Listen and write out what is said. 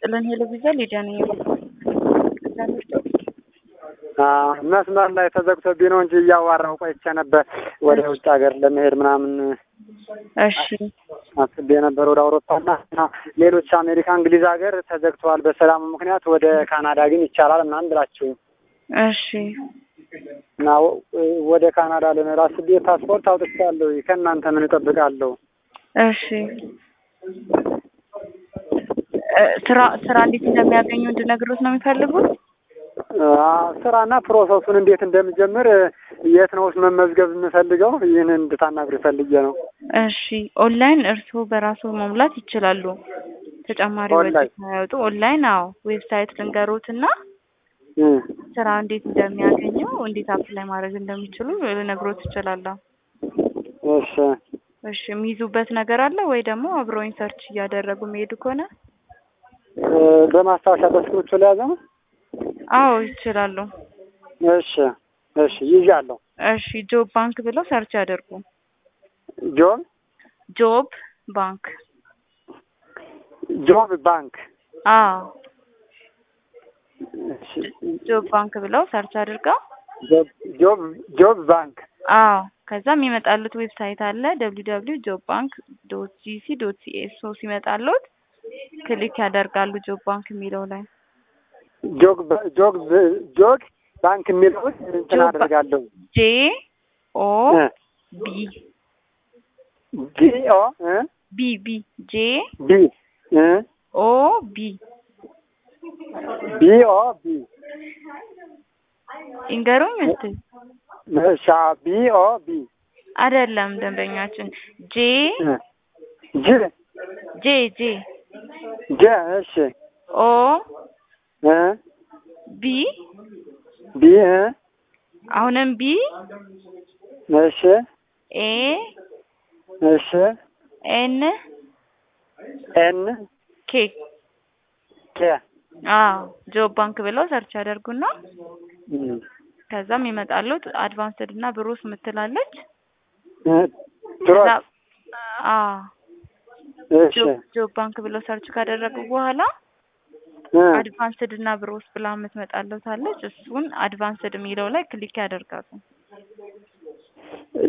ይስጥልን። ሄሎ ቪዛ ሊዲያ ነኝ። መስመር ላይ ተዘግቶብኝ ነው እንጂ እያዋራሁ ቆይቼ ነበር። ወደ ውጭ ሀገር ለመሄድ ምናምን እሺ አስቤ ነበር ወደ አውሮፓና እና ሌሎች አሜሪካ፣ እንግሊዝ ሀገር ተዘግተዋል በሰላሙ ምክንያት። ወደ ካናዳ ግን ይቻላል ምናምን ብላችሁኝ እሺ እና ወደ ካናዳ ልንሄድ አስቤ ፓስፖርት አውጥቻለሁ። ከእናንተ ምን እጠብቃለሁ? እሺ ስራ ስራ እንዴት እንደሚያገኙ እንድነግሮት ነው የሚፈልጉት? ስራና ፕሮሰሱን እንዴት እንደምጀምር የት ነው መመዝገብ የምፈልገው? ይህን እንድታናግሩ ፈልጌ ነው። እሺ ኦንላይን እርስዎ በራሱ መሙላት ይችላሉ። ተጨማሪ ወጪ ኦንላይን? ሳያወጡ ኦንላይን። አዎ ዌብሳይት ልንገሮት እና እም፣ ስራ እንዴት እንደሚያገኙ እንዴት አፕላይ ማድረግ እንደሚችሉ ልነግሮት እችላለሁ። እሺ እሺ የሚይዙበት ነገር አለ ወይ ደግሞ አብረውኝ ሰርች እያደረጉ የሚሄዱ ከሆነ እ፣ በማስታወሻ በስክሪፕቶ ላይ ያዘ ነው። አዎ ይችላሉ። እሺ እሺ ይዣለሁ። እሺ ጆብ ባንክ ብለው ሰርች ያደርጉ። ጆብ ጆብ ባንክ ጆብ ባንክ አዎ እሺ፣ ጆብ ባንክ ብለው ሰርች አድርገው ጆብ ጆብ ጆብ ባንክ አዎ ከዛ የሚመጣሉት ዌብሳይት አለ ደብሊው ደብሊው ጆብ ባንክ ዶት ጂሲ ዶት ሲኤ ሶ ሲመጣሉት ክሊክ ያደርጋሉ ጆብ ባንክ የሚለው ላይ ጆግ ባ- ጆግ ብ- ጆግ ባንክ የሚለውን እንትን ጆብ ባ- አደርጋለሁ። ጄ ኦ እ፣ ቢ ጂ ኦ እ፣ ቢ ቢ ጄ ቢ እ፣ ኦ ቢ ቢ ኦ ቢ ይንገሩኝ እስቲ እሺ፣ ቢ ኦ ቢ አይደለም ደንበኛችን ጄ እ፣ ጂ ጄ ጄ ጀ እሺ ኦ እ፣ ቢ ቢ እ፣ አሁንም ቢ እሺ ኤ እሺ ኤን ኤን ኬ ኬ አዎ ጆብ ባንክ ብለው ሰርች ያደርጉና እም፣ ከዛም ይመጣሉት አድቫንስድ እና ብሩስ ምትላለች እ፣ ትሮት ከዛ አዎ እሺ ጆብ ጆብ ባንክ ብለው ሰርች ካደረጉ በኋላ እ፣ አድቫንስድ እና ብሮስ ብላ የምትመጣለታለች እሱን አድቫንስድ የሚለው ላይ ክሊክ ያደርጋሉ።